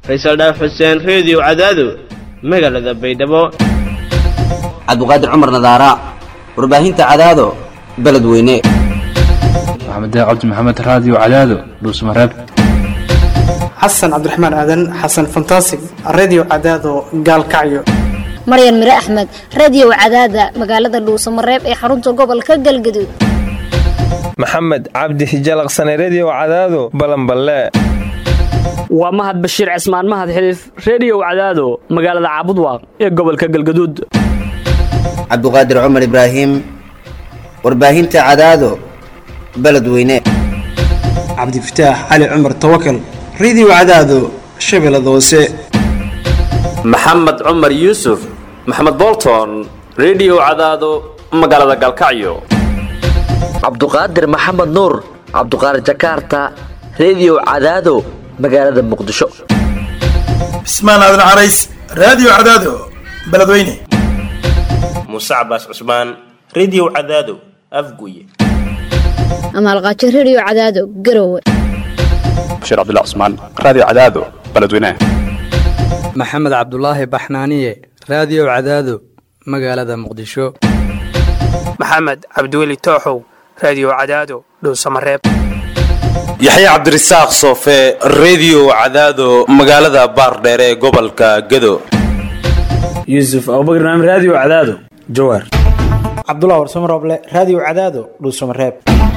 faysal dhaaf xuseen reediyo cadaado magaalada baydhabo cabduqaadir cumar nadaara warbaahinta cadaado beledweyne maxamed cabdi maxamed raadiyo cadaado dhuusmareeb xasan cabdiraxmaan aadan xasan fantasig redio cadaado gaalkacyo maryan mire axmed radio cadaada magaalada dhuusamareeb ee xarunta gobolka galgaduud maxamed cabdi hijalaqsane redio cadaado balanballe waa mahad bashiir cismaan mahad xiliif reediyow cadaado magaalada caabudwaaq ee gobolka galgaduud cabduqaadir cumar ibraahim warbaahinta cadaado beledweyne cabdifataax cali cumar tawakal redio cadaado shabeellada hoose maxamed cumar yuusuf maxamed bolton redio cadaado magaalada galkacyo cabduqaadir maxamed nuur cabduqaadir jakaarta redio cadaado magaalada muqdisho cismaan aadan carays raadiyo cadaado beledweyne muuse cabaas cusmaan redio cadaado afguye amaalqaajo redio cadaado garowe bashiir cabdilla cusmaan raadiyo cadaado beledweyne maxamed cabdulaahi baxnaaniye raadiyo cadaado magaalada muqdisho maxamed cabdiweli tooxow raadiyo cadaado dhuusamareeb yaxya cabdirasaaq soofe redio cadaado magaalada baardheere ee gobolka gado yuusuf abubakar naam raadiyo cadaado jawaar cabdulah warsamo rooble raadiyo cadaado dhuusamareeb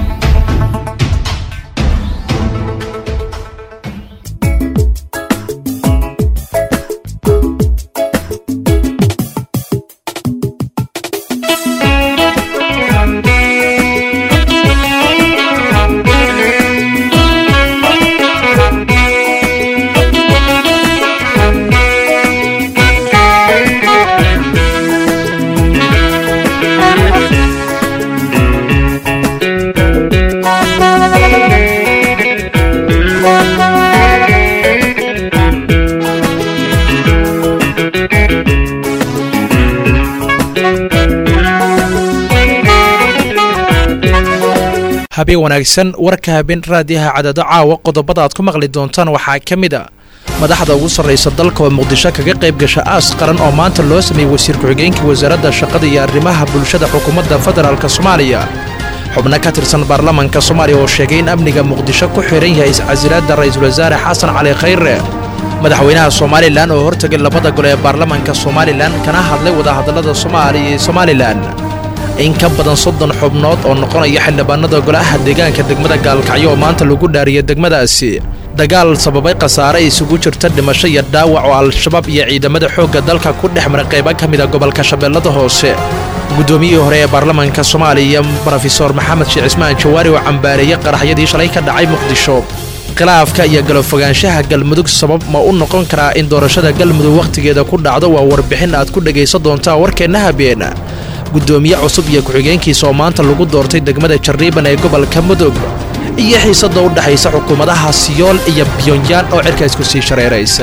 habeen wanaagsan warka habeen raadiyaha cadaado caawa qodobada aad ku maqli doontaan waxaa ka mid a madaxda ugu sarraysa dalka oo muqdisho kaga qayb gasha aas qaran oo maanta loo sameeyey wasiir ku-xigeenka wasaaradda shaqada iyo arrimaha bulshada xukuumadda federaalk soomaaliya xubno ka tirsan baarlamanka soomaaliya oo sheegay in amniga muqdisho ku xidhan yahay iscasilaadda ra'iisul wasaare xasan cali khayre madaxweynaha somalilan oo hortegay labada gole ee baarlamanka somalilan kana hadlay wadahadallada soomaaliya iyo somalilan in ka badan soddon xubnood oo noqonaya xildhibaanada golaha deegaanka degmada gaalkacyo oo maanta lagu dhaariyay degmadaasi dagaal sababay khasaare isugu jirta dhimasho iyo dhaawac oo al-shabaab iyo ciidamada xoogga dalka ku dhex maray qaybo ka mida gobolka shabeellada hoose guddoomiyihii hore ee baarlamanka soomaaliya brofesor maxamed sheekh cismaan jawaari oo cambaareeyey qaraxyadii shalay ka dhacay muqdisho khilaafka iyo galofogaanshaha galmudug sabab ma u noqon karaa in doorashada galmudug wakhtigeeda ku dhacdo waa warbixin aad ku dhegaysan doontaa warkeenna habeen guddoomiye cusub iyo ku-xigeenkiisa oo maanta lagu doortay degmada jarriiban ee gobolka mudug iyo xiisadda u dhexaysa xukuumadaha siyool iyo byongyaan oo cirka isku sii shareeraysa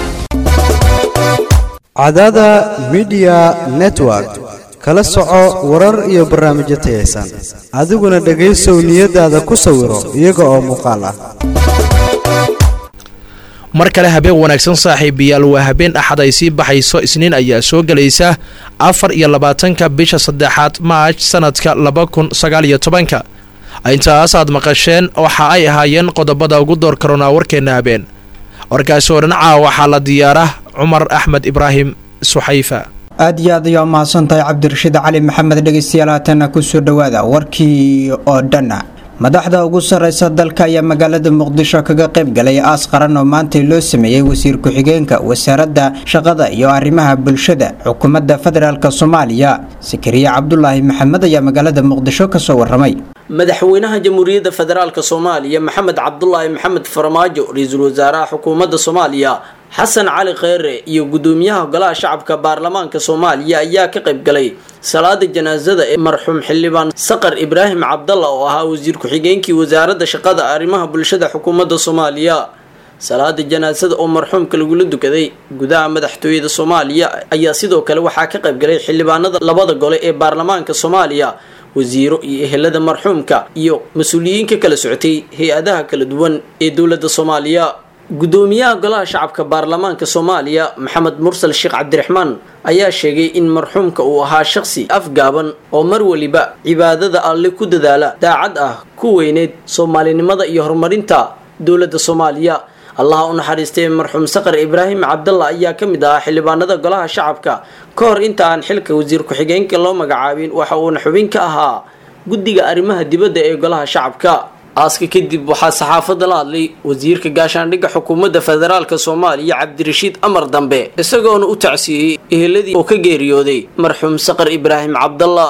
cadada midiya network kala soco warar iyo barnaamijyo tayaysan adiguna dhegaysow niyadaada ku sawiro iyaga oo muuqaal ah mar kale habeen wanaagsan saaxiibayaal waa habeen axad ay sii baxayso isniin ayaa soo gelaysa afar iyo labaatanka bisha saddexaad maaj sanadka laba kun sagaal iyo tobanka intaas aad maqasheen waxa ay ahaayeen qodobada ugu door karoonaa warkeenna habeen warkaasi oo dhinacaa waxaa la diyaara cumar axmed ibraahim suxayfa aad iyo aad ayaa umahadsantahay cabdirashiid cali maxamed dhegeystayaal haatana kusoo dhowaada warkii oo dhan madaxda ugu sarreysa dalka ayaa magaalada muqdisho kaga qayb galay aas qaran oo maanta loo sameeyey wasiir ku-xigeenka wasaaradda shaqada iyo arrimaha bulshada xukuumadda federaalk soomaaliya sakariye cabdulaahi maxamed ayaa magaalada muqdisho kasoo waramay madaxweynaha jamhuuriyadda federaalk soomaaliya maxamed cabdulaahi maxamed farmaajo ra-iisul wasaaraha xukuumadda soomaaliya xasan cali kheyre iyo gudoomiyaha golaha shacabka baarlamaanka soomaaliya ayaa ka qayb galay salaada janaasada ee marxuum xildhibaan saqar ibraahim cabdalla oo ahaa wasiir ku-xigeenkii wasaaradda shaqada arrimaha bulshada xukuumadda soomaaliya salaada janaasada oo marxuumka lagula dukaday gudaha madaxtooyada soomaaliya ayaa sidoo kale waxaa ka qayb galay xildhibaanada labada gole ee baarlamaanka soomaaliya wasiiro iyo ehelada marxuumka iyo mas-uuliyiin ka kala socotay hay-adaha kala duwan ee dowladda soomaaliya gudoomiyaha golaha shacabka baarlamaanka soomaaliya maxamed mursal sheekh cabdiraxmaan ayaa sheegay in marxuumka uu ahaa shaqsi afgaaban oo mar weliba cibaadada alle ku dadaala daacad ah ku weyneyd soomaalinimada iyo horumarinta dowladda soomaaliya allaha u naxariistay marxuum saqar ibraahim cabdalla ayaa ka mid ahaa xildhibaanada golaha shacabka ka hor inta aan xilka wasiir ku-xigeenka loo magacaabin waxa uuna xubin ka ahaa guddiga arrimaha dibadda ee golaha shacabka aaska kadib waxaa saxaafadda la hadlay wasiirka gaashaandhigga xukuumadda federaalk soomaaliya cabdirashiid amar dambe isagoona u tacsiiyey eheladii oo ka geeriyooday marxuum saqar ibraahim cabdalla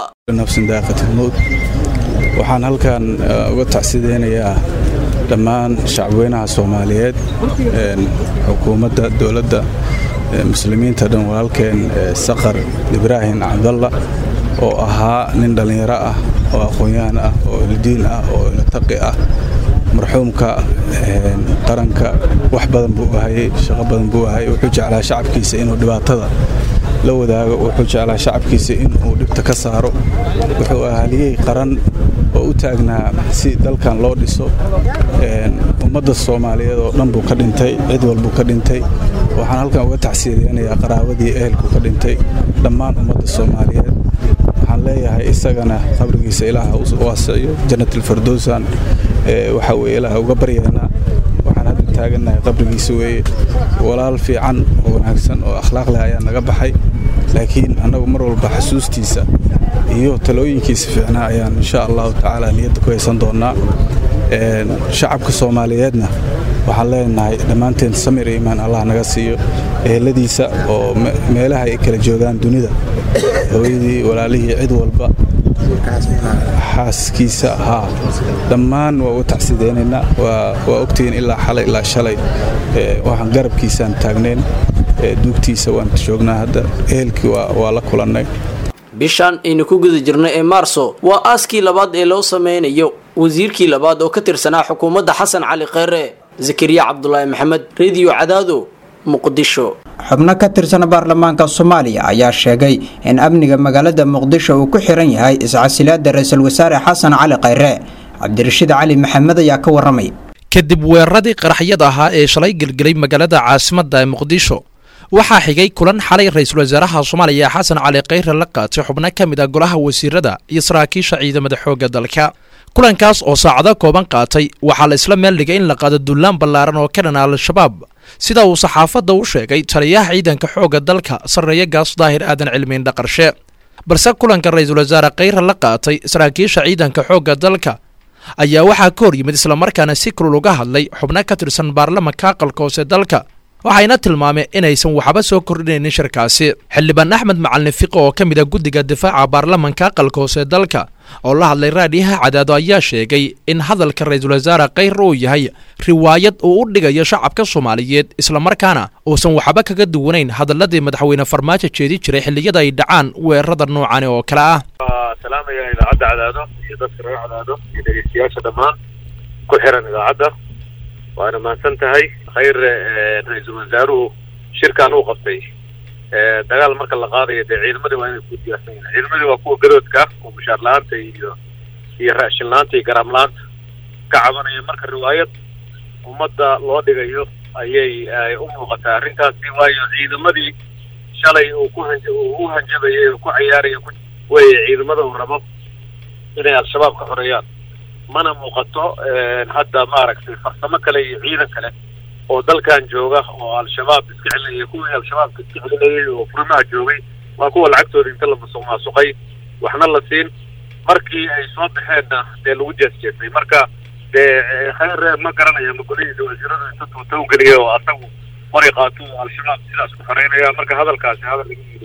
waxaan halkan uga tacsideynayaa dhammaan shacabweynaha soomaaliyeed xukuumadda dowladda muslimiinta dhan walaalkeen saqar ibraahim cabdalla oo ahaa nin dhallinyaro ah oo aqoon-yahan ah oo ildiin ah oo ilataqi ah marxuumka qaranka wax badan buu ahayey shaqo badan buu ahayey wuxuu jeclaa shacabkiisa inuu dhibaatada la wadaago wuxuu jeclaa shacabkiisa inuu dhibta ka saaro wuxuu ahaliyey qaran oo u taagnaa si dalkan loo dhiso ummadda soomaaliyeed oo dhan buu ka dhintay cid walbuu ka dhintay waxaan halkan uga tacsiriyeynayaa qaraabadii ehelku ka dhintay dhammaan ummadda soomaaliyeed waxaan leeyahay isagana qabrigiisa ilaaha u waasiciyo jannatilfardowsan waxa weye ilaaha uga baryaynaa waxaan hadda taagannahay qabrigiisa weeye walaal fiican oo wanaagsan oo akhlaaq leh ayaa naga baxay laakiin annagu mar walba xasuustiisa iyo talooyinkiisa fiicnaa ayaan insha allahu tacaala niyadda ku haysan doonnaa shacabka soomaaliyeedna waxaan leenahay dhammaanteen samir iyo imaan allah naga siiyo eheladiisa oo meelaha ay kala joogaan dunida hooyadii walaalihii cid walba xaaskiisa haa dhammaan waa uga tacsideynaynaa waa ogtihiin ilaa xalay ilaa shalay waxaan garabkiisaan taagnayn duugtiisa waan joognaa hadda ehelkii waa la kulannay bishan aynu ku guda jirnay ee maarso waa aaskii labaad ee loo sameynayo wasiirkii labaad oo ka tirsanaa xukuumadda xasan cali kheyre zakariya cabdulaahi maxamed rediyo cadaado muqdisho xubno ka tirsan baarlamaanka soomaaliya ayaa sheegay in amniga magaalada muqdisho uu ku xiran yahay iscasilaada ra-iisul wasaare xasan cali kheyre cabdirashiid cali maxamed ayaa ka waramay kadib weeraradii qaraxyada ahaa ee shalay gelgelay magaalada caasimadda ee muqdisho waxaa xigay kulan xalay ra-iisul wasaaraha soomaaliya xasan cali kheyre la qaatay xubno ka mid ah golaha wasiirada iyo saraakiisha ciidamada xoogga dalka kulankaas oo saacado kooban qaatay waxaa la isla meel dhigay in la qaado dullaan ballaaran oo ka dhana al-shabaab sida uu saxaafadda u sheegay taliyaha ciidanka xoogga dalka sarreeye gaas daahir aadan cilmiin dhaqarshe balse kulanka ra-iisul wasaare kheyre la qaatay saraakiisha ciidanka xoogga dalka ayaa waxaa ka hor yimid islamarkaana si kulul uga hadlay xubno ka tirsan baarlamanka aqalka hoose dalka waxayna tilmaameen inaysan waxba soo kordhinaynin shirkaasi xildhibaan axmed macalin fiqo oo ka mid a guddiga difaaca baarlamanka aqalka hoose dalka oo la hadlay raadhiyaha cadaado ayaa sheegay in hadalka ra-iisul wasaare kheyre uu yahay riwaayad uu u dhigayo shacabka soomaaliyeed islamarkaana uusan waxba kaga duwanayn hadaladii madaxweyne farmaajo jeedi jiray xilliyada ay dhacaan weerarada noocani oo kale ah salaamaya idaacadda cadaado iyo dadka reer cadaado iyo dhegeystayaasha dhammaan ku xiran idaacadda waana mahadsan tahay khayre ra-iisul wasaaruhu shirkan uu qabtay dagaal marka la qaadayo dee ciidamadii waa inay ku diyaarsan yihin ciidamadii waa kuwa gadoodka oo mushaar la-aanta iyo iyo raashin la-aanta iyo garaam la-aanta ka cabanaya marka riwaayad ummadda loo dhigayo ayay u muuqataa arrintaasi waayo ciidamadii shalay uu ku han uu u hanjabayay oo ku cayaaraya weye ciidamada uu rabo inay al-shabaab ka xoreeyaan mana muuqato hadda maaragtay farsamo kale iyo ciidan kale oo dalkan jooga oo al-shabaab iska celinaya kuwii al-shabaabka iska celinayay oo furimaha joogay waa kuwa lacagtooda inta la musuq maasuqay waxna la siin markii ay soo baxeenna dee lagu jeesjeesay marka dee khayre ma garanaya ma golihiisa wasiiradu inta tuutow geliya oo asagu qori qaato al-shabaab sidaas ku xoreynaya marka hadalkaasi hadal laga yidhi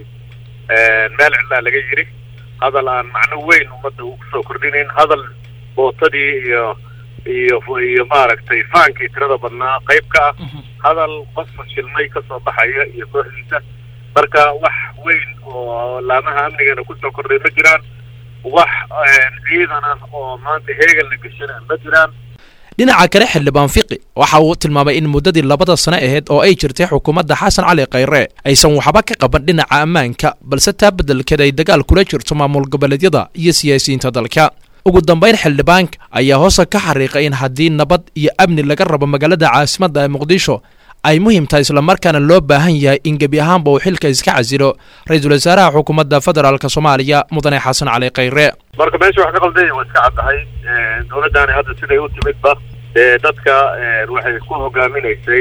meel cidlaa laga yidhi hadal aan macno weyn ummadda uu kusoo kordhinayn hadal bootadii iyo iyo iyo maaragtay faankii tirada badnaa qayb ka ah hadal qof fashilmay kasoo baxaya iyo kooxdiisa marka wax weyn oo laamaha amnigana kusoo kordhay ma jiraan wax ciidan ah oo maanta heegan la geshana ma jiraan dhinaca kale xildhibaan fiqi waxa uu tilmaamay in muddadii labada sano ahayd oo ay jirtay xukuumadda xasan cali khayre aysan waxba ka qaban dhinaca ammaanka balse taa beddelkeed ay dagaal kula jirto maamul goboleedyada iyo siyaasiyiinta dalka ugu dambayn xildhibaanka ayaa hoosa ka xariiqay in haddii nabad iyo amni laga rabo magaalada caasimadda ee muqdisho ay muhiim tahay islamarkaana loo baahan yahay in gebi ahaanba uu xilka iska casilo ra-iisul wasaaraha xukuumadda federaalk soomaaliya mudane xasan cali khayre marka meesha wax ka qaldanya waa iska caddahay dowladdaani hadda siday u timidba dee dadka waxay ku hogaaminaysay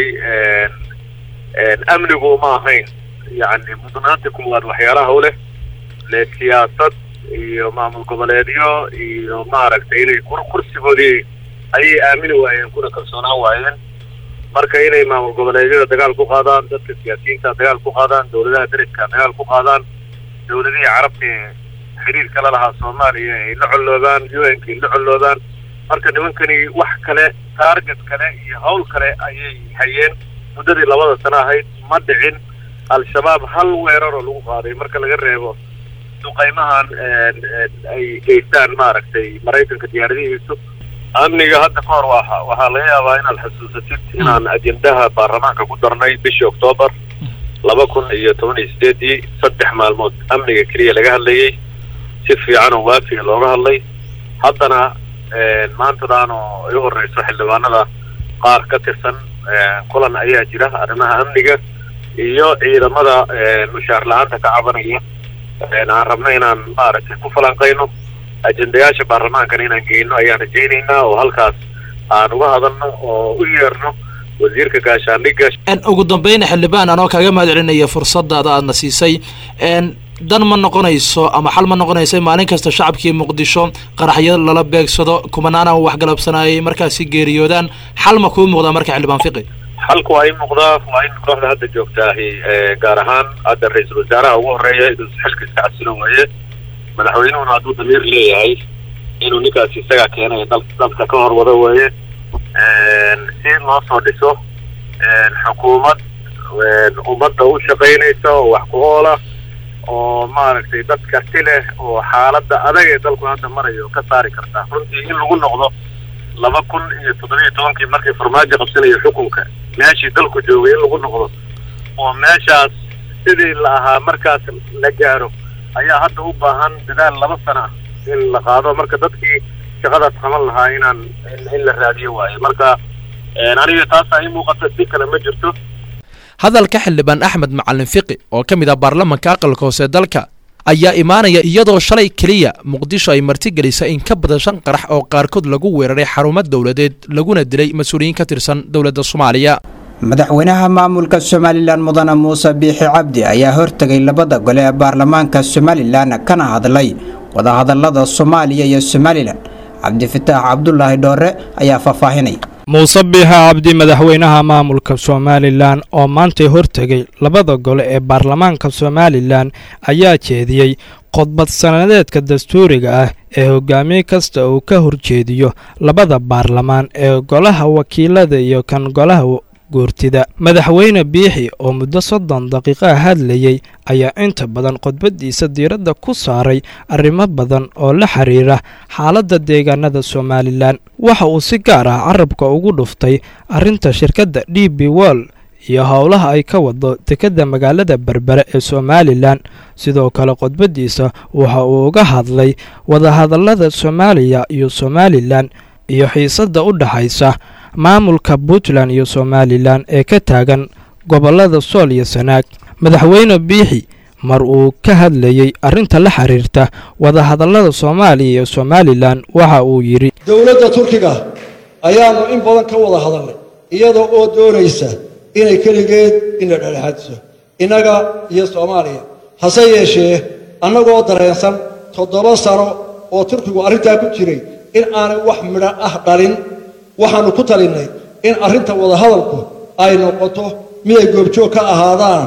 amnigu ma ahayn yacni mudnaanta kuwaad waxyaalaha u leh le siyaasad iyo maamul goboleedyo iyo maaragtay inay kursigoodii ayay aamini waayeen kuna kalsoonaan waayeen marka inay maamul goboleedyada dagaal ku qaadaan dadka siyaasiyiinta dagaal ku qaadaan dowladaha deriska dagaal ku qaadaan dowladihii carabta ee xiriirka la lahaa soomaaliya ay la colloobaan u n ka ay la colloobaan marka nimankani wax kale taarget kale iyo hawl kale ayay hayeen muddadii labada sano ahayd ma dhicin al-shabaab hal weeraroo lagu qaaday marka laga reebo duqaymahan ay geystaan maaragtay maraykanka diyaaradihiisu amniga hadda ka hor waa waxaa laga yaabaa inaad xasuusatid inaan ajendaha baarlamaanka ku darnay bishii oktoobar laba kun iyo toban iyo sideedii saddex maalmood amniga keliya laga hadlayay si fiican oo waafiga looga hadlay haddana maantadan oo igu horeyso xildhibaanada qaar ka tirsan kulan ayaa jira arrimaha amniga iyo ciidamada mushaar la-aanta ka cabanaya aan rabno inaan maaragtay ku falanqayno ajendayaasha baarlamaankana inaan geyno ayaan rajaynaynaa oo halkaas aan uga hadalno oo u yeerno wasiirka gaashaandhigga ugu dambeyn xildhibaan anoo kaaga mahad celinaya fursadaada aadna siisay dan ma noqonayso ama xal ma noqonayso maalin kasta shacabkii muqdisho qaraxyo lala beegsado kumanaana waxgalabsanayay markaasi geeriyoodaan xal ma kuu muuqdaa marka xildhibaan fiqi xalku waa in muuqdaa waa in kooxda hadda joogtaahi gaar ahaan hadda ra-iisul wasaaraha ugu horeeya inuu xilka iska casilo weeye madaxweynuhuna hadduu damiir leeyahay inuu ninkaasi isagaa keenay dal dalka ka hor wado weeye si loo soo dhiso xukuumad ummadda u shaqaynaysa oo wax ku oola oo maaragtay dad karti leh oo xaaladda adag ee dalku hadda marayo ka saari karta runtii in lagu noqdo laba kun iyo toddobiyo tobankii markii farmaajo qabsanayo xukunka meeshii dalku joogay in lagu noqdo oo meeshaas sidii la ahaa markaas la gaaro ayaa hadda u baahan dadaal laba sana ah in la qaado marka dadkii shaqadaas qaban lahaa inaan in la raadiyo waayo marka aniga taasaa ii muuqata si kale ma jirto hadalka xildhibaan axmed macalin fiqi oo ka mid ah baarlamanka aqalka hoose dalka ayaa imaanaya iyadoo shalay keliya muqdisho ay martigelisay in ka badan shan qarax oo qaarkood lagu weeraray xarumo dowladeed laguna dilay mas-uuliyiin ka tirsan dowladda soomaaliya madaxweynaha maamulka somalilan mudane muuse biixi cabdi ayaa hortegay labada gole ee baarlamaanka somalilan kana hadlay wadahadalada soomaaliya iyo somalilan cabdifitaax cabdulaahi dhoore ayaa faahfaahinay muuse biixa cabdi madaxweynaha maamulka somalilan oo maantay hortegay labada gole ee baarlamaanka somalilan ayaa jeediyey khudbad sanadeedka dastuuriga ah ee hogaamiye kasta uu ka horjeediyo labada baarlamaan ee golaha wakiilada iyo kan golaha guurtida madaxweyne biixi oo muddo soddon daqiiqa hadlayey ayaa inta badan khudbadiisa diiradda ku saaray arrimo badan oo la xiriira xaaladda deegaanada somalilan waxa uu si gaar ah carabka ugu dhuftay arrinta shirkadda d b wol iyo howlaha ay ka wado dekedda magaalada berbere ee somalilan sidoo kale khudbadiisa waxa uu uga hadlay wadahadallada soomaaliya iyo somalilan iyo xiisadda u dhexaysa maamulka puntland iyo somalilan ee ka taagan gobollada sool iyo sanaag madaxweyne biixi mar uu ka hadlayey arrinta la xiriirta wadahadallada soomaaliya iyo somalilan waxa uu yidhi dowladda turkiga ayaannu in badan ka wada hadalnay iyada oo doonaysa inay keligeed ina dhexdhexaadiso innaga iyo soomaaliya hase yeeshee annagoo dareensan toddoba sano oo turkigu arrintaa ku jiray in aanay wax midho ah dhalin waxaannu ku talinnay in arrinta wadahadalku ay noqoto mid ay goobjoog ka ahaadaan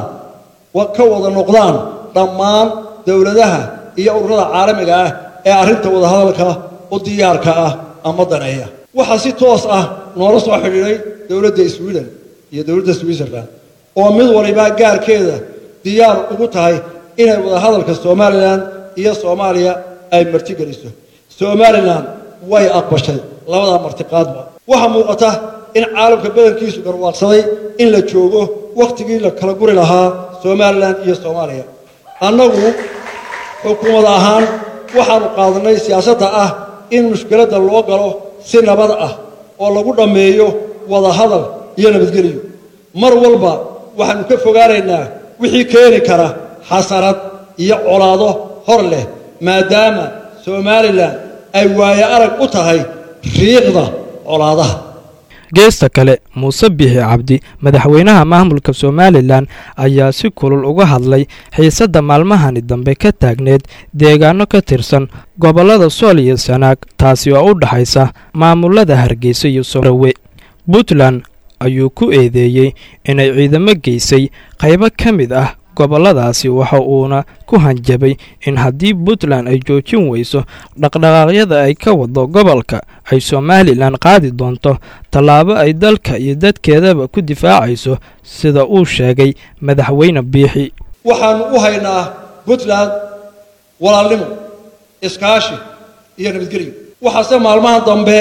ka wada noqdaan dhammaan dowladaha iyo ururada caalamiga ah ee arrinta wadahadalka u diyaarka ah ama daneeya waxaa si toos ah noola soo xidhiidhay dowladda sweden iyo dowladda switzerland oo mid waliba gaarkeeda diyaar ugu tahay inay wadahadalka somalilan iyo soomaaliya ay martigeliso somalilan way aqbashay labadaa martiqaadba waxaa muuqata in caalamka badankiisu garwaaqsaday in la joogo wakhtigii la kala guri lahaa somalilan iyo soomaaliya annagu xukuumad ahaan waxaannu qaadanay siyaasadda ah in mushkiladda loo galo si nabad ah oo lagu dhammeeyo wadahadal iyo nabadgelyo mar walba waxaannu ka fogaanaynaa wixii keeni kara xasarad iyo colaado hor leh maadaama somalilan ay waayo arag u tahay riiqda colaadaha geesta kale muuse bixi cabdi madaxweynaha maamulka somalilan ayaa si kulul uga hadlay xiisadda maalmahani dambe ka taagneed deegaano ka tirsan gobollada sool iyo sanaag taasi oo u dhaxaysa maamulada hargeysa iyo sorawe puntland ayuu ku eedeeyey inay ciidamo geysay qaybo ka mid ah gobolladaasi waxa uuna ku hanjabay in haddii puntland ay joojin weyso dhaqdhaqaaqyada ay ka wado gobolka ay somalilan qaadi doonto tallaabo ay dalka iyo dadkeedaba ku difaacayso sida uu sheegay madaxweyne biixi waxaannu u haynaa puntland walaalnimo iskaashi iyo nabadgelyo waxaase maalmaha dambe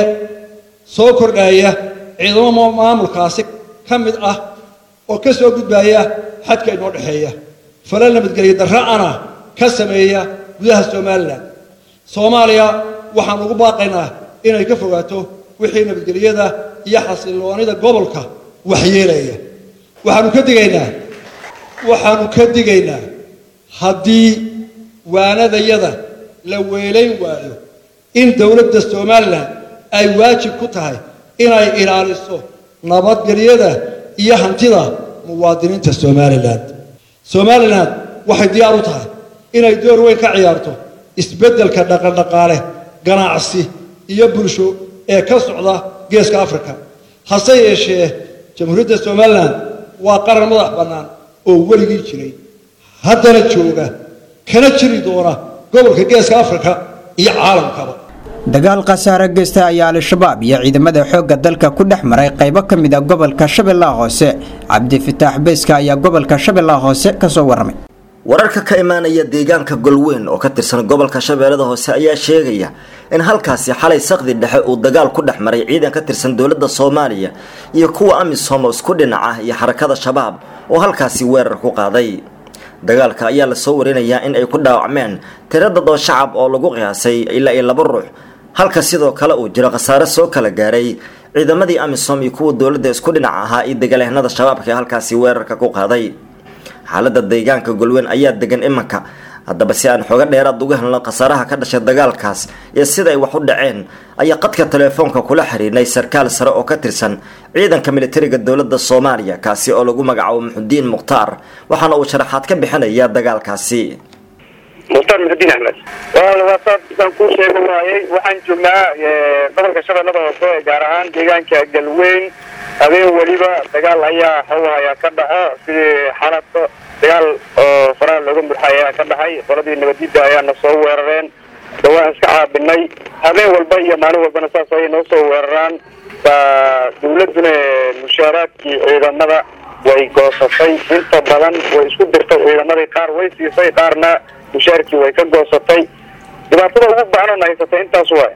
soo kordhaya ciidamo maamulkaasi ka mid ah oo ka soo gudbaya xadka inoo dhexeeya falal nabadgelyo darra'ana ka sameeya gudaha somalilan soomaaliya waxaan ugu baaqaynaa inay ka fogaato wixii nabadgelyada iyo xasilloonida gobolka waxyeelaya waxaannu ka digaynaa waxaannu ka digaynaa haddii waanadayada la weelayn waayo in dowladda somalilan ay waajib ku tahay inay ilaaliso nabadgelyada iyo hantida muwaadiniinta somalilan somalilan waxay diyaar u tahay inay door weyn ka ciyaarto isbeddelka dhaqandhaqaale ganacsi iyo bulsho ee ka socda geeska afrika hase yeeshee jamhuuriyadda somalilan waa qaran madax bannaan oo weligii jiray haddana jooga kana jiri doona gobolka geeska afrika iyo caalamkaba dagaal khasaare geysta ayaa al-shabaab iyo ciidamada xoogga dalka ku dhex maray qaybo ka mid a gobolka shabeellaha hoose cabdifitaax beyska ayaa gobolka shabeellaha hoose ka soo warramay wararka ka imaanaya deegaanka golweyn oo ka tirsan gobolka shabeellada hoose ayaa sheegaya in halkaasi xalay sakdi dhexe uu dagaal ku dhex maray ciidan ka tirsan dowladda soomaaliya iyo kuwa amisom oo isku dhinac ah iyo xarakada shabaab oo halkaasi weerar ku qaaday dagaalka ayaa lasoo warinayaa in ay ku dhaawacmeen tiro dad oo shacab oo lagu qiyaasay ilaa iyo laba ruux halka sidoo kale uu jiro khasaare soo kala gaaray ciidamadii amisom iyo kuwa dowladda isku dhinac ahaa iyo dagaalyahanada shabaabka ee halkaasi weerarka ku qaaday xaalada deegaanka golweyn ayaa degan imanka haddaba si aan xooga dheeraad uga helno khasaaraha ka dhashay dagaalkaas iyo sida ay wax u dhaceen ayaa qadka telefoonka kula xiriirnay sarkaal sare oo ka tirsan ciidanka militariga dowladda soomaaliya kaasi oo lagu magacaabo muxudiin mukhtaar waxaana uu sharaxaad ka bixinaya dagaalkaasi mukhtaar muxudiin axmed waasaasaan kuu sheega waayey waxaan joognaa gobolka shabeellada hoose gaar ahaan deegaanka galweyn habeen weliba dagaal ayaa hawhaya ka dhaco sidii xalato dagaal oo faraha looga murxay ayaa ka dhaxay qoladii nabadidda ayaana soo weerareen dawaan iska caabinay habeen walba iyo maalin walbana saas ayay noo soo weeraraan baa dawladduna mushaaraadkii ciidamada way goosatay inta badan way isku dirtay ciidamadii qaar way siisay qaarna mushaarkii way ka goosatay dhibaatada ugu baanan haysatay intaas waay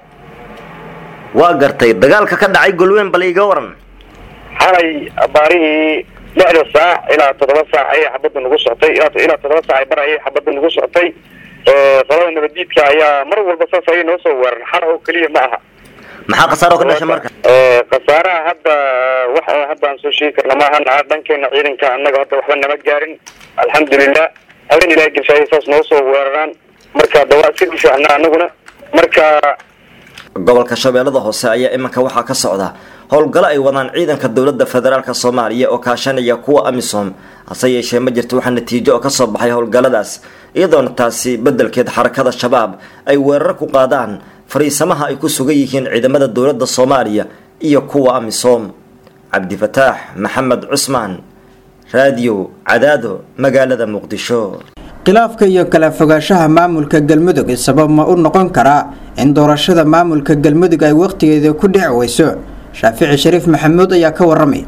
waa gartay dagaalka ka dhacay golweyn bal iga waran xalay baarihii lixda saac ilaa toddoba saac ayay xabadda nagu socotay ilaa toddoba saac bar ayay xabadda nagu socotay qolada nabadiidka ayaa mar walba saas ayay noo soo weeran xal oo keliya ma aha maxaa khasaaro ka dhashay marka khasaaraha hadda wax hadda aan soo sheegi karna maahan dhankeena ciidanka annaga hadda waxba nama gaarin alxamdulilah habeen ilahay geshaayay saas noo soo weeraraan marka dawaa iska difaacna annaguna marka gobolka shabeellada hoose ayaa iminka waxaa ka socda howlgalo ay wadaan ciidanka dowladda federaalk soomaaliya oo kaashanaya kuwa amisom hase yeeshee ma jirto waxaa natiijo oo kasoo baxay howlgalladaas iyadoona taasi beddelkeed xarakada shabaab ay weerar ku qaadaan fariisamaha ay ku sugan yihiin ciidamada dowladda soomaaliya iyo kuwa amisom cabdifataax maxamed cusmaan raadiyo cadaado magaalada muqdisho khilaafka iyo kala fogaanshaha maamulka galmudug sabab ma u noqon karaa in doorashada maamulka galmudug ay wakhtigeeda ku dhici weyso shaafici shariif maxamuud ayaa ka waramay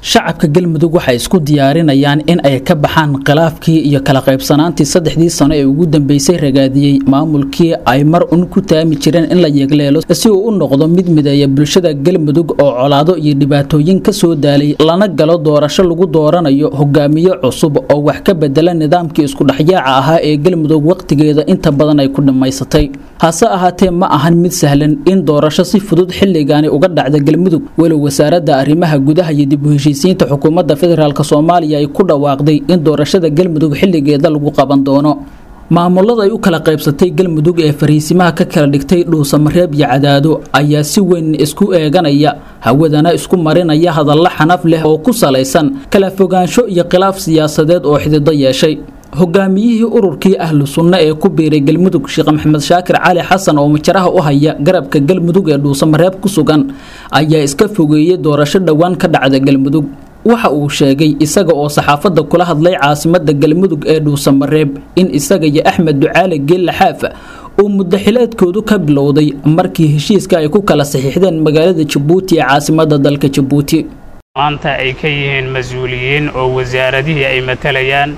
shacabka galmudug waxay isku diyaarinayaan in ay ka baxaan khilaafkii iyo kala qaybsanaantii saddexdii sano ee ugu dambeysay ragaadiyey maamulkii ay mar un ku taami jireen in la yeegleelo si uu u noqdo mid mideeya bulshada galmudug oo colaado iyo dhibaatooyin ka soo daalay lana galo doorasho lagu dooranayo hogaamiye cusub oo wax ka bedela nidaamkii iskudhexyaaca ahaa ee galmudug wakhtigeeda inta badan ay ku dhammaysatay hase ahaatee ma ahan mid sahlan in doorasho si fudud xilligaani uga dhacda galmudug walow wasaaradda arrimaha gudaha iyo dib u heshiisiinta xukuumadda federaalk soomaaliya ay ku dhawaaqday in doorashada galmudug xilligeeda lagu qaban doono maamulada ay u kala qaybsatay galmudug ee fariisimaha ka kala dhigtay dhuusamareeb iyo cadaado ayaa si weyn isku eeganaya hawadana isku marinaya hadallo xanaf leh oo ku salaysan kala fogaansho iyo khilaaf siyaasadeed oo xidido yeeshay hogaamiyihii ururkii ahlu sunno ee ku biiray galmudug sheekh maxamed shaakir cali xasan oo majaraha u haya garabka galmudug ee dhuusamareeb ku sugan ayaa iska fogeeyey doorasho dhowaan ka dhacda galmudug waxa uu sheegay isaga oo saxaafadda kula hadlay caasimada galmudug ee dhuusamareeb in isaga iyo axmed ducaale geella xaafa uu muddaxileedkoodu ka bilowday markii heshiiska ay ku kala saxiixdeen magaalada jabuuti ee caasimada dalka jabuuti maanta ay ka yihiin mas-uuliyiin oo wasaaradihii ay matalayaan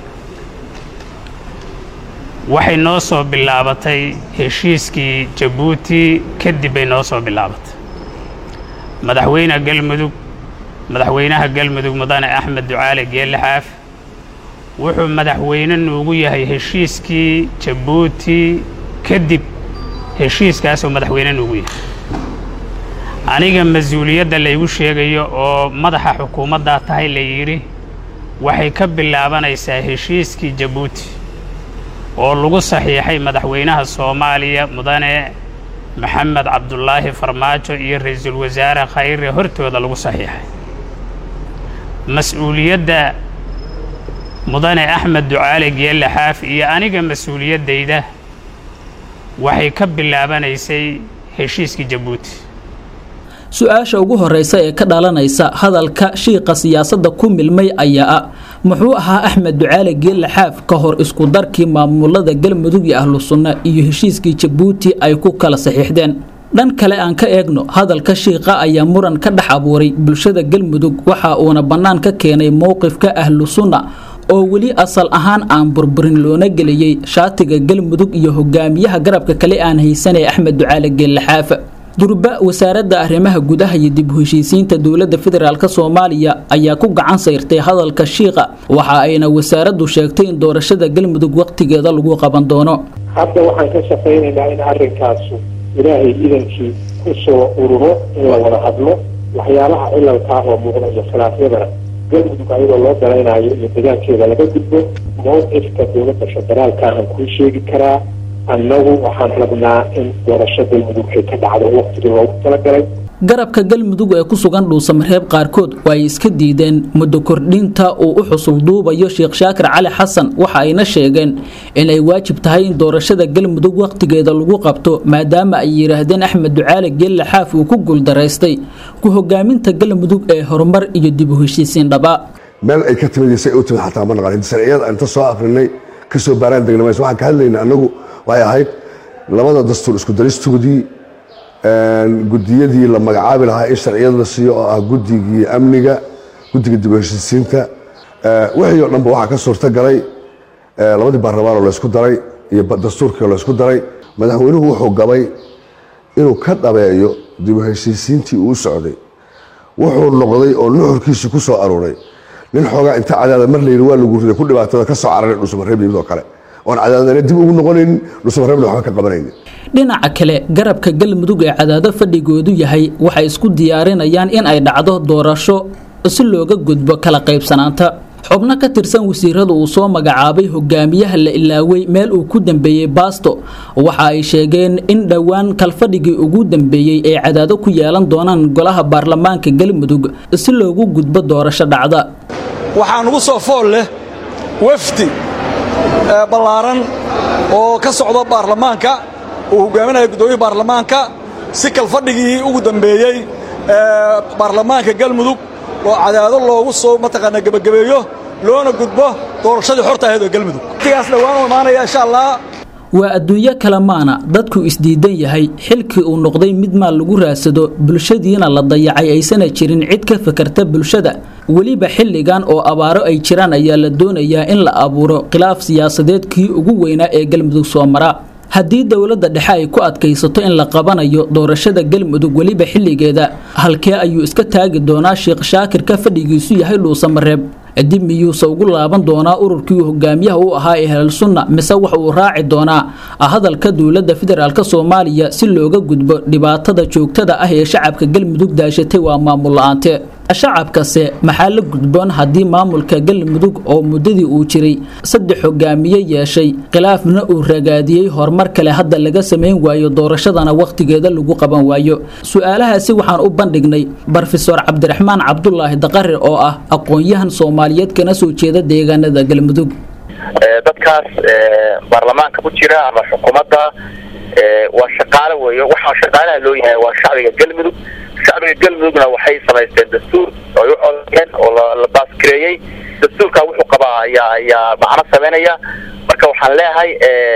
waxay noo soo bilaabatay heshiiskii jabuuti kadib bay noo soo bilaabatay madaxweyne galmudug madaxweynaha galmudug mudane axmed ducaale geelle xaaf wuxuu madaxweyne nuugu yahay heshiiskii jabuuti kadib heshiiskaasoo madaxweyne nuugu yahay aniga mas-uuliyadda laygu sheegayo oo madaxa xukuumaddaa tahay la yidhi waxay ka bilaabanaysaa heshiiskii jabuuti oo lagu saxiixay madaxweynaha soomaaliya mudane maxamed cabdulaahi farmaajo iyo ra-iisul wasaare khayre hortooda lagu saxiixay mas-uuliyadda mudane axmed ducaale geelle xaaf iyo aniga mas-uuliyaddayda waxay ka bilaabanaysay heshiiskii jabuuti su-aasha ugu horeysa ee ka dhalanaysa hadalka shiiqa siyaasadda ku milmay ayaa ah muxuu ahaa axmed ducaale geelle xaaf ka hor isku darkii maamulada galmudug iyo ahlu sunna iyo heshiiskii jabuuti ay ku kala saxiixdeen dhan kale aan ka eegno hadalka shiiqa ayaa muran ka dhex abuuray bulshada galmudug waxa uuna bannaan ka keenay mowqifka ahlu sunna oo weli asal ahaan aan burburin loona geliyey shaatiga galmudug iyo hogaamiyaha garabka kale aan haysanay axmed ducaale geelle xaafa durba wasaaradda arrimaha gudaha iyo dib u heshiisiinta dowladda federaalk soomaaliya ayaa ku gacan sayrtay hadalka shiiqa waxa ayna wasaaraddu sheegtay in doorashada galmudug wakhtigeeda lagu qaban doono hadda waxaan ka shaqaynaynaa in arrinkaasu ilaahay idankii ku soo ururo in la wada hadlo waxyaalaha cilalkaa oo muuqda iyo khilaafyadana galmudug ayadoo loo dalaynayo iyo degaankeeda laga gudbo mowqifka dowladda federaalka aan kuu sheegi karaa annagu waxaan rabnaa in doorasho galmudug ay ka dhacdo waqtigii loogu talagalay garabka galmudug ee ku sugan dhuusamareeb qaarkood waa ay iska diideen muddo kordhinta uu u xusul duubayo sheekh shaakir cali xasan waxa ayna sheegeen inay waajib tahay in doorashada galmudug wakhtigeeda lagu qabto maadaama ay yidhaahdeen axmed ducaale geelle xaaf uu ku guuldaraystay ku hogaaminta galmudug ee horumar iyo dib u heshiisiin dhabaa meel ay ka timidisay u timid xataa ma naqan sharciyada inta soo akrinay ka soo baaraan degna mayso waxaan ka hadlaynay annagu waxay ahayd labada dastuur isku daristoodii gudiyadii la magacaabi lahaa in sharciyad la siiyo oo ah guddigii amniga guddiga dib u heshiisiinta wixii oo dhanba waxaa ka suurta galay labadii baarlamaan oo laysku daray iyo dastuurkii oo laysku daray madaxweynuhu wuxuu gabay inuu ka dhabeeyo dib u heshiisiintii uu socday wuxuu noqday oo nuxurkiisii ku soo aruuray nin xoogaa inta cadaada mar layidhi waa lagu riday ku dhibaatada ka soo cararay dhuusamareeb yimid oo kale oon cadaadana dib ugu noqonaynin dhuusamareebna waxba ka qabanaynin dhinaca kale garabka galmudug ee cadaado fadhigoodu yahay waxay isku diyaarinayaan in ay dhacdo doorasho si looga gudbo kala qaybsanaanta xubno ka tirsan wasiirada uu soo magacaabay hogaamiyaha la ilaaway meel uu ku dambeeyey baasto waxa ay sheegeen in dhowaan kalfadhigii ugu dambeeyey ay cadaado ku yeelan doonaan golaha baarlamaanka galmudug si loogu gudbo doorasho dhacda waxaa nugu soo fool leh wafdi ballaaran oo ka socda baarlamaanka uu hogaaminaya guddoomiya baarlamaanka si kalfadhigii ugu dambeeyey baarlamaanka galmudug oo cadaado loogu soo mataqaanaa gebagabeeyo loona gudbo doorashadii xorta ahayd oo galmudug waqtigaas dhowaan u imaanaya insha allah waa adduunyo kale maana dadku isdiidan yahay xilkii uu noqday mid maal lagu raadsado bulshadiina la dayacay aysana jirin cid ka fakarta bulshada weliba xilligan oo abaaro ay jiraan ayaa la doonayaa in la abuuro khilaaf siyaasadeed kii ugu weynaa ee galmudug soo mara haddii dowladda dhexe ay ku adkaysato in la qabanayo doorashada galmudug weliba xilligeeda halkee ayuu iska taagi doonaa sheekh shaakir ka fadhigiisu yahay dhuusamareeb dib miyuuse ugu laaban doonaa ururkii hogaamiyaha u ahaa ee helal sunna mise waxa uu raaci doonaa hadalka dowladda federaalk soomaaliya si looga gudbo dhibaatada joogtada ah ee shacabka galmudug daashatay waa maamul la-aante shacabkase maxaa la gudboon haddii maamulka galmudug oo muddadii uu jiray saddex hogaamiye yeeshay khilaafna uu ragaadiyey horumar kale hadda laga samayn waayo doorashadana wakhtigeeda lagu qaban waayo su-aalahaasi waxaan u bandhignay brofesor cabdiraxmaan cabdulaahi daqare oo ah aqoon-yahan soomaaliyeed kana soo jeeda deegaanada galmudug dadkaas baarlamaanka ku jira ama xukuumadda waa shaqaale weeyo waxaa shaqaalaha loo yahay waa shacbiga galmudug shacbiga galmudugna waxay samaysteen dastuur oo u codeen oo la baasgareeyey dastuurka wuxuu qabaa ayaa ayaa macno sameynaya marka waxaan leeyahay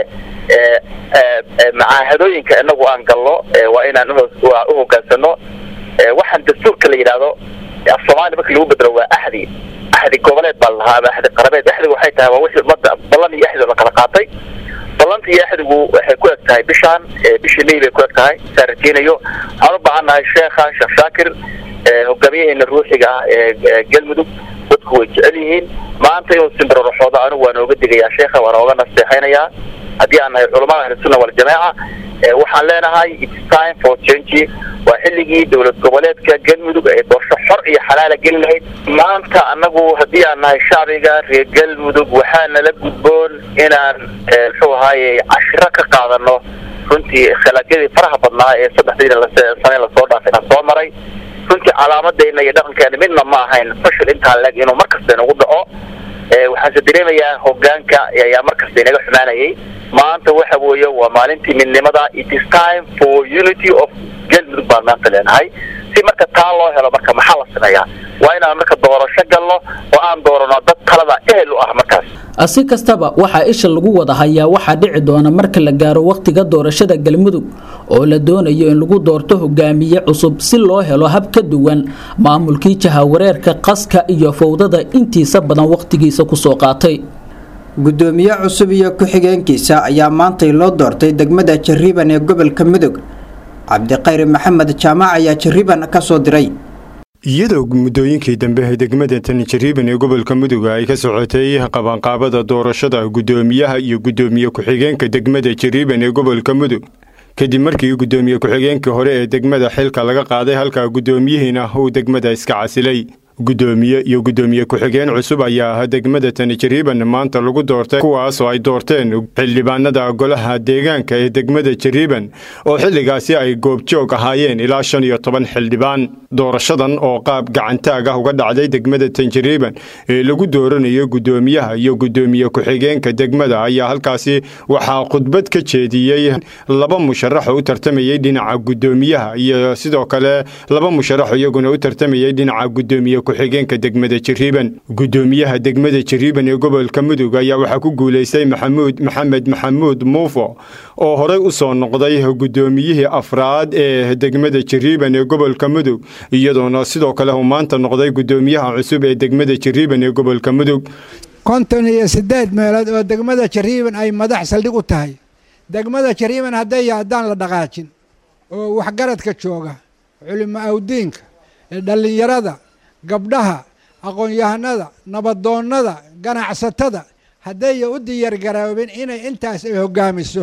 macaahadooyinka inagu aan galno waa inaan u hogaansano waxaan dastuurka la yidhaahdo af soomaaliya marka lagu bedelo waa axdi axdi goboleed baa la lahaa ama axdi qarabeed axdigu waxay tahay waa wixii ummadda ballan iyo axdi la kala qaatay ballanta iyo axdigu waxay ku eg tahay bishaan bishii may bay ku eg tahay saa rajeynayo waxaan u baahan nahay sheekha sheekh shaakir hogaamiyaheena ruuxiga ah ee galmudug dadku way jecel yihiin maanta inuu simbiroroxoodo anigu waa nooga digayaa sheekha waa nooga nasteexaynayaa haddii aan nahay culamada ahlusunna waljamaaca waxaan leenahay its time for change waa xilligii dowlad goboleedka galmudug ay doorasho xor iyo xalaala geli lahayd maanta anagu haddii aan nahay shacbiga reer galmudug waxaa nala gudboon inaan muxuu ahaaye cashiro ka qaadano runtii khilaafyadii faraha badnaa ee saddexdii sane lasoo dhaafay na soo maray runtii calaamadeyna iyo dhaqankeena midna ma ahayn fashil intaa leg inuu markasta inagu dhaco waxaanse dareemayaa hogaanka ayaa markasta inaga xumaanayay maanta waxa weeye waa maalintii midnimada it is time for unity of galmudug baan maanta leenahay si marka taa loo helo marka maxaa la sameeyaa waa inaan marka doorasho galno oo aan doorano dad talada ehel u ah markaas si kastaba waxaa isha lagu wada hayaa waxaa dhici doona marka la gaaro wakhtiga doorashada galmudug oo la doonayo in lagu doorto hogaamiye cusub si loo helo hab ka duwan maamulkii jahawareerka qaska iyo fowdada intiisa badan wakhtigiisa kusoo qaatay gudoomiye cusub iyo ku-xigeenkiisa ayaa maantay loo doortay degmada jariiban ee gobolka mudug cabdiqayri maxamed jaamac ayaa jariiban ka soo diray iyadoo muddooyinkii dambe degmada tani jariiban ee gobolka muduga ay ka socotay qabanqaabada doorashada guddoomiyaha iyo guddoomiye ku-xigeenka degmada jariiban ee gobolka mudug kadib markii guddoomiye ku-xigeenkii hore ee degmada xilka laga qaaday halka guddoomiyihiina uu degmada iska casilay guddoomiye iyo guddoomiye ku-xigeen cusub ayaa ah degmada tani jariiban maanta lagu doortay kuwaasoo ay doorteen xildhibaanada golaha deegaanka ee degmada jariiban oo xilligaasi ay goobjoog ahaayeen ilaa shan iyo toban xildhibaan doorashadan oo qaab gacantaag ah uga dhacday degmada tanjariiban ee lagu dooranayo guddoomiyaha iyo guddoomiye ku-xigeenka degmada ayaa halkaasi waxaa khudbad ka jeediyey laba musharax oo u tartamayey dhinaca guddoomiyaha iyo sidoo kale laba musharax iyaguna u tartamayey dhinaca guddoomiye ku-xigeenka degmada jariiban guddoomiyaha degmada jariiban ee gobolka mudug ayaa waxaa ku guulaystay maxamuud maxamed maxamuud muufo oo horey u soo noqday guddoomiyihii afraad ee degmada jariiban ee gobolka mudug iyadoona sidoo kale uu maanta noqday guddoomiyaha cusub ee degmada jariiban ee gobolka mudug konton iyo siddeed meelood oo degmada jariiban ay madax saldhig u tahay degmada jariiban hadday haddaan la dhaqaajin oo waxgaradka jooga culimo awdiinka dhallinyarada gabdhaha aqoon-yahanada nabadoonnada ganacsatada haddaya u diyaargaroobin inay intaas ay hoggaamiso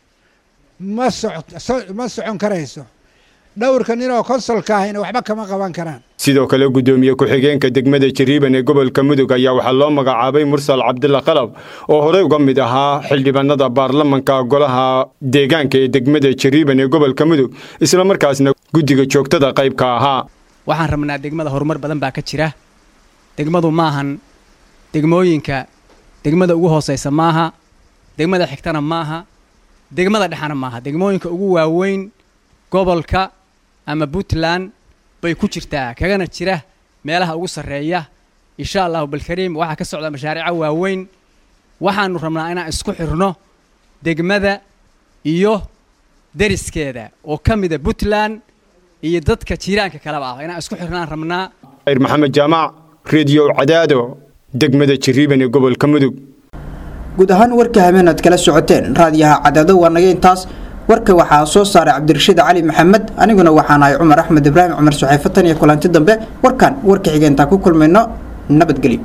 ma ma socon karayso dhowrka ninoo konsolka ahayna waxba kama qaban karaan sidoo kale guddoomiye ku-xigeenka degmada jariiban ee gobolka mudug ayaa waxaa loo magacaabay mursal cabdilla qalab oo horey uga mid ahaa xildhibaanada baarlamanka golaha deegaanka ee degmada jariiban ee gobolka mudug isla markaasna guddiga joogtada qaybka ahaa waxaan rabnaa degmada horumar badan baa ka jira degmadu maahan degmooyinka degmada ugu hoosaysa maaha degmada xigtana maaha degmada dhexana maaha degmooyinka ugu waaweyn gobolka ama puntland bay ku jirtaa kagana jira meelaha ugu sarreeya insha allahu balkariim waxaa ka socda mashaariico waaweyn waxaanu rabnaa inaan isku xirno degmada iyo deriskeeda oo ka mida puntland iyo dadka jiiraanka kaleba ah inaan isku xirnaan rabnaa maxamed jaamac rediyo cadaado degmada jiriiban ee gobolka mudug guud ahaan warka habeen aad kala socoteen raadiyaha cadaado waa naga intaas warka waxaa soo saaray cabdirashiid cali maxamed aniguna waxaan ahay cumar axmed ibraahim cumar suxeefatan iyo kulanti dambe warkan warka xigeentaa ku kulmayno nabadgelyo